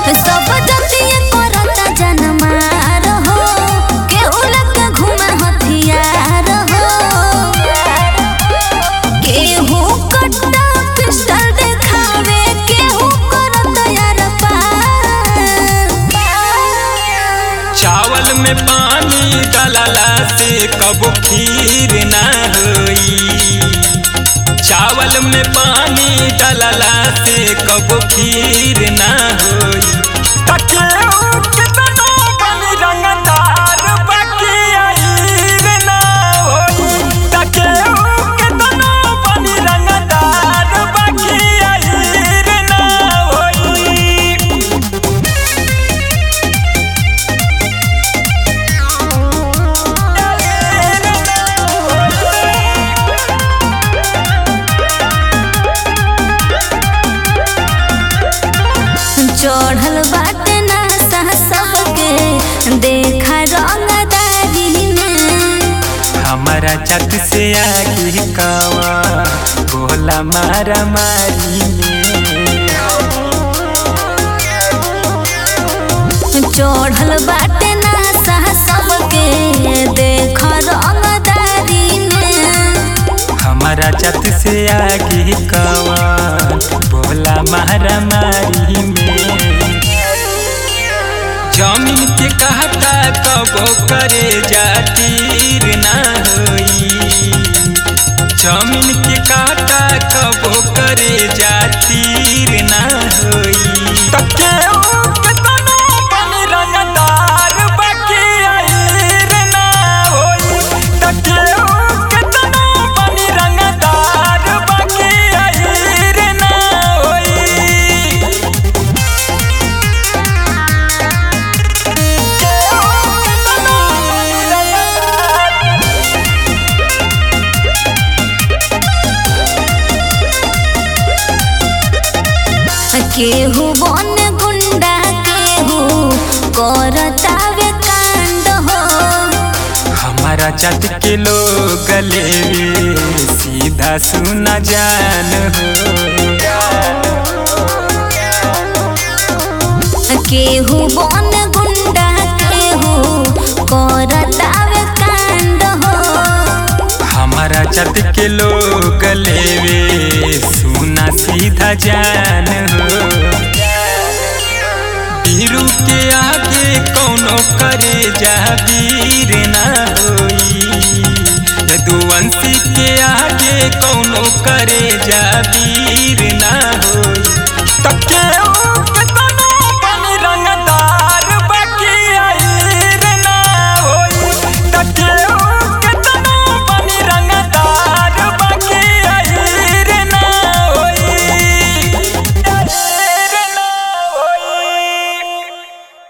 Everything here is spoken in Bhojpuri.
सब जतिये करता जनमार हो केहू लग घूमे हथियार हो केहू कट्टा पिस्टल देखावे केहू करता यार पार चावल में पानी डालला से कबो खीर ना होई चावल में पानी डालला से कबो खीर ना होई तकेऊ के तनो बनी रंगदार बाकी आईर ना होई तकेऊ के तनो बनी रंगदार बाकी आईर ना होई चढ़ल बाटे नशा सबके देखा रंगदारी में हमारा छत से आगे कावा बोला मारा मारी में चढ़ल बाटे नशा सबके देखा रंगदारी में हमारा छत से आगे कावा बोला मारा मारी में जमीन के कहता कबो करे जातीर ना होई जमीन के काटा कबो करे जातीर ना होई तकेऊ के तनो बनी रंगदार बाकी आईर ना होई तकेऊ के तनो बनी रंगदार बाकी आईर ना होई केहू बन गुंडा केहू करतावे कांड हो हमारा जात के लोग लेवे सीधा सुना जान हो केहू बन गुंडा केहू करतावे कांड हो हमारा जात के लोग लेवे सुना सीधा जान हो बीरू के आगे कौनो करे जा वीर ना होई यदुवंशी के आगे कौनो करे जा वीर ना होई तब के